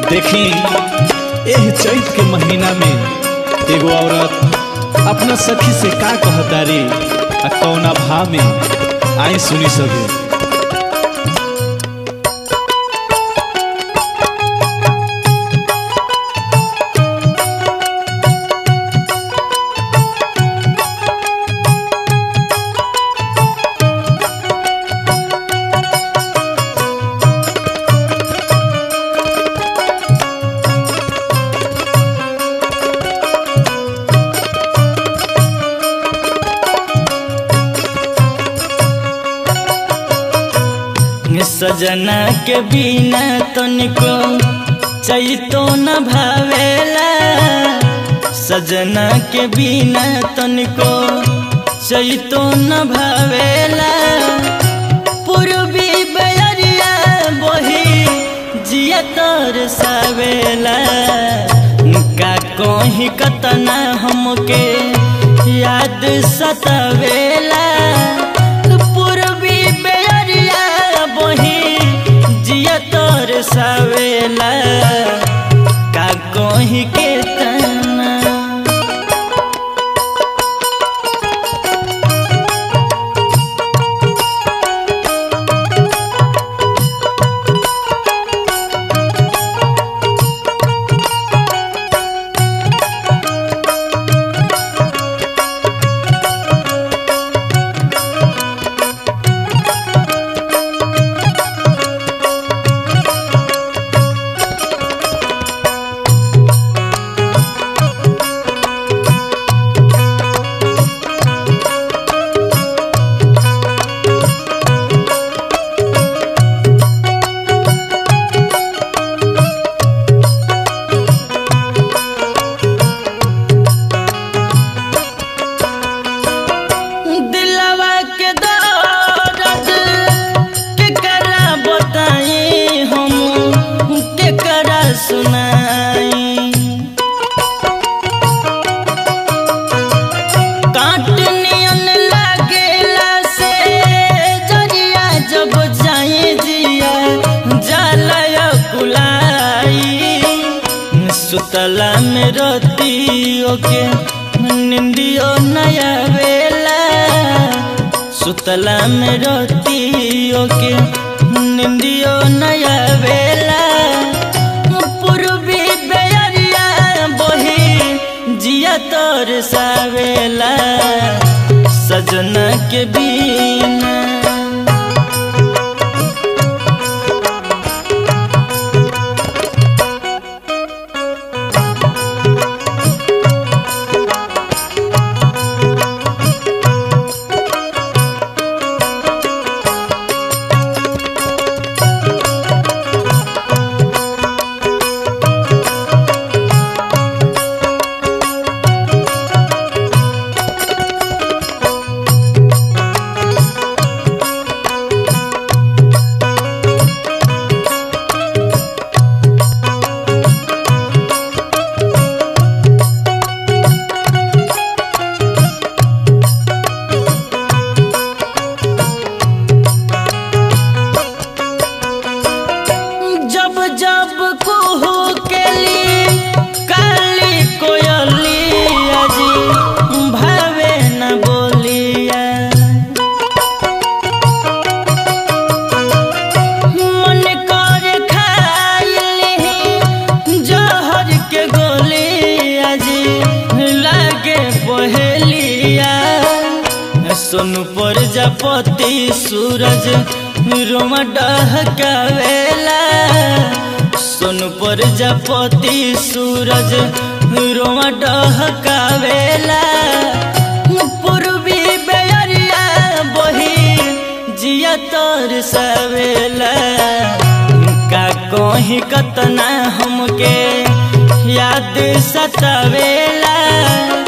देखी एह चैत के महीना में एगो औरत अपना सखी से का कहतारी आ कौना भाव में आई सुनी सके सजना के बिना तनिको चैतो न भावेला सजना के बिना तनिको चैतो न भावेला पूर्वी बयरिया बही जिया तर सावेला का कहीं कतना हमके याद सतावेला पूर्वी बेरिया बही जिया तोर सावेला का कहीं के तना दिलवा के दर्द के करा बताई हम के करा सुनाई काट नियन लागेला से जरिया जब जाए जिया जाला कुलाई सुतला में रतियो के निंदियो नया बेला सुतला में रतियो के निंदियो नया बेला पूर्वी बेरिया बही जिया तोर सावेला सजना के बिना जब जब कुहू के ली काली कोयलिया जी भावे न बोलिया मन कर खाइली जहर के गोलिया जी लागे पहेलिया सोनू प्रजापति सूरज रोमा डहकावेला सोनू प्रजापति सूरज रोमा डहकावेला पूर्वी बेरिया बही जिया तोर सवेला का कहीं कतना हमके याद सतावेला